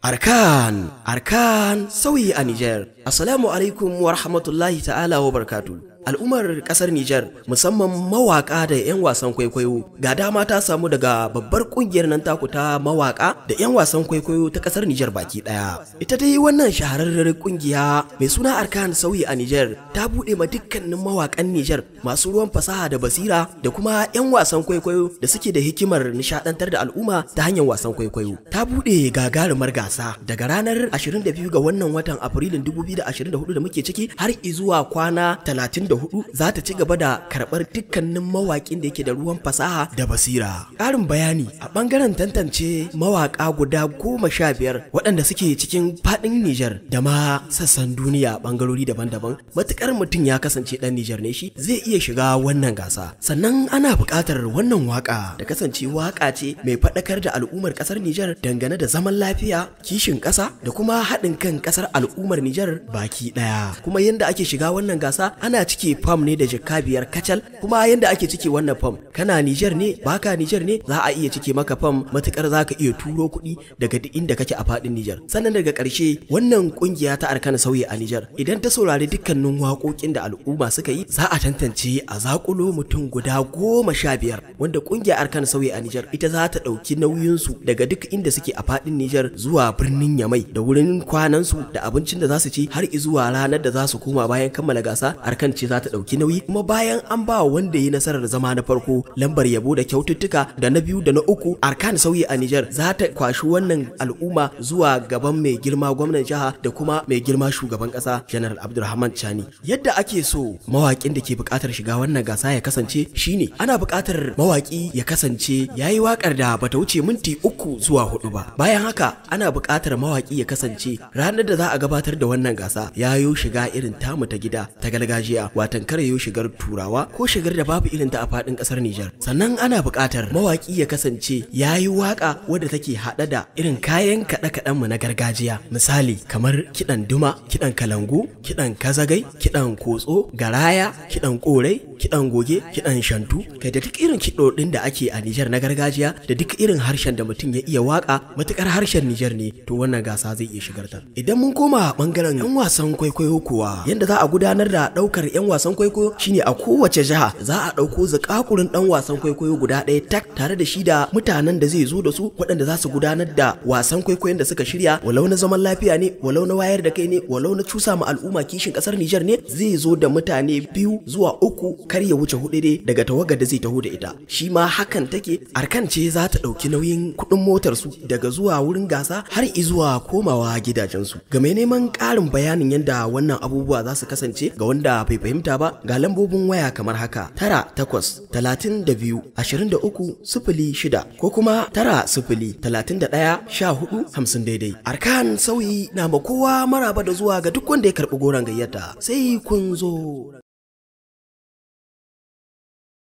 Arkan, Arkan sauyi a Nijar. Assalamu alaikum wa rahmatullahi ta'ala wa barkatu. Al'ummar kasar Nijar musamman mawaka da 'yan wasan kwaikwayo ga dama ta samu daga babbar kungiyar nan taku ta mawaka da 'yan wasan kwaikwayo ta kasar Nijar baki daya. Ita dai wannan shahararren kungiya mai suna Arkan sauyi a Nijar ta bude ma dukkanin mawakan Nijar masu ruwan fasaha da basira da kuma 'yan wasan kwaikwayo da suke da hikimar nishadantar da al'umma ta hanyar wasan kwaikwayo. Ta bude gagarumar gasa daga ranar 22 ga wannan watan Afrilun 2024 da muke ciki har zuwa kwana 34 za ta ci gaba da karɓar dukkanin mawaƙin da yake da ruwan fasaha da basira. Ƙarin bayani a ɓangaren tantance mawaƙa guda goma sha biyar waɗanda suke cikin faɗin Nijar da ma sassan duniya ɓangarori daban-daban matuƙar mutum ya kasance ɗan Nijar ne shi zai iya shiga wannan gasa. Sannan ana buƙatar wannan waƙa da kasance waƙa ce mai faɗakar da al'ummar ƙasar Nijar dangane da zaman lafiya, kishin ƙasa da kuma haɗin kan ƙasar al'ummar Nijar baki ɗaya. Kuma yadda ake shiga wannan gasa ana cike fam ne da jaka biyar kacal kuma yadda ake cike wannan fam kana Nijar ne baka Nijar ne za a iya cike maka fam matukar za ka iya turo kuɗi daga duk inda kake a faɗin Nijar. Sannan daga ƙarshe wannan ƙungiya ta arkana sauyi a Nijar idan ta saurari dukkanin waƙoƙin da al'umma suka yi za a tantance a zakulo mutum guda goma sha biyar wanda ƙungiyar arkana sauyi a Nijar ita za ta ɗauki nauyinsu daga duk inda suke a faɗin Nijar zuwa birnin Yamai da wurin kwanansu da abincin da za su ci har zuwa ranar da za su koma bayan kammala gasa arkan ce za ta ɗauki nauyi kuma bayan an ba wanda ya nasarar zama na farko lambar yabo da kyaututtuka da na biyu da na uku arkan sauyi a Nijar za ta kwashi wannan al'umma zuwa gaban mai girma gwamnan jiha da kuma mai girma shugaban ƙasa General Abdulrahman Chani yadda ake so mawaƙin da ke buƙatar shiga wannan gasa ya kasance shine ana buƙatar mawaƙi ya kasance yayi waƙar da bata wuce minti uku zuwa hudu ba bayan haka ana buƙatar mawaƙi ya kasance ranar da za a gabatar da wannan gasa yayo shiga irin tamu ta gida ta gargajiya watan kare yo shigar turawa ko shigar da babu irin ta a fadin kasar Nijar sannan ana buƙatar mawaki ya kasance yayi waka wadda take hada da irin kayan kaɗe kaɗen mu na gargajiya misali kamar kiɗan duma kiɗan kalangu kiɗan kazagai kiɗan kotso garaya kiɗan korai kiɗan goge kiɗan shantu kai da duk irin kiɗoɗin da ake a Nijar na gargajiya da duk irin harshen da mutum ya iya waka matukar harshen Nijar ne to wannan gasa zai iya shigar ta idan mun koma bangaren yan wasan kwaikwayo kuwa yanda za a gudanar da ɗaukar yan wasan kwaikwayo shine a kowace jiha za a ɗauko zakakurin ɗan wasan kwaikwayo guda ɗaya tak tare da shi da mutanen da zai zo da su waɗanda za su gudanar da wasan kwaikwayon da suka shirya walau na zaman lafiya ne walau na wayar da kai ne walau na cusa ma al'umma kishin ƙasar Nijar ne zai zo da mutane biyu zuwa uku kar ya wuce hudu dai daga tawagar da zai taho da ita shi ma hakan take arkan ce za ta ɗauki nauyin kuɗin motar su daga zuwa wurin gasa har izuwa komawa gidajensu ga mai neman ƙarin bayanin yadda wannan abubuwa za su kasance ga wanda bai fahimta ba ga lambobin waya kamar haka tara takwas talatin da biyu ashirin da uku sifili shida ko kuma tara sifili talatin da ɗaya sha hudu hamsin daidai arkan sauyi na ma kowa maraba da zuwa ga duk wanda ya karɓi goron gayyata sai kun zo